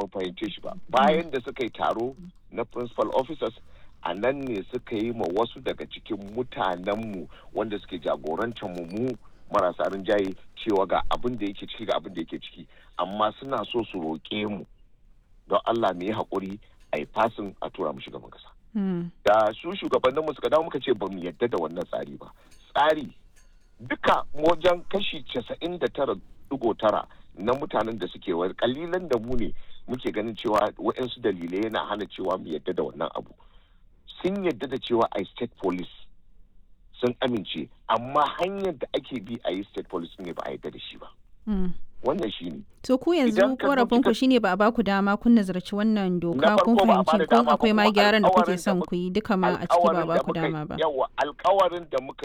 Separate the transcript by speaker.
Speaker 1: ban fahimce shi ba bayan da suka yi taro na principal officers a nan ne suka yi ma wasu daga cikin mutanenmu wanda suke jagorantar mu mu marasa rinjaye cewa ga abin da yake ciki ga abin da yake ciki amma suna so su roƙe mu don Allah mu yi haƙuri a yi fasin a tura mu shugaban kasa. Da su shugabanninmu suka dawo muka ce ba mu yadda da wannan tsari ba. Tsari duka wajen kashi casa'in da tara digo tara na mutanen da suke wayar kalilan da mu ne muke ganin cewa waɗansu dalilai yana hana cewa mu yadda da wannan abu. Sun yadda da cewa a state police sun amince amma hanyar da ake bi a yi state police ne ba a yadda da shi ba. Wannan shi ne.
Speaker 2: To ku yanzu korafin ku shine ba a baku dama kun nazarci wannan doka kun
Speaker 1: farko ba a
Speaker 2: fahimci
Speaker 1: bada
Speaker 2: kun
Speaker 1: dama
Speaker 2: akwai ma
Speaker 1: kuma
Speaker 2: gyaran da kuke
Speaker 1: alƙawarin da
Speaker 2: son
Speaker 1: muka-
Speaker 2: ku yi duka ma a ciki ba a
Speaker 1: alkawarin da
Speaker 2: baku
Speaker 1: muka yi-
Speaker 2: dama ba.
Speaker 1: Yawwa alkawarin da muka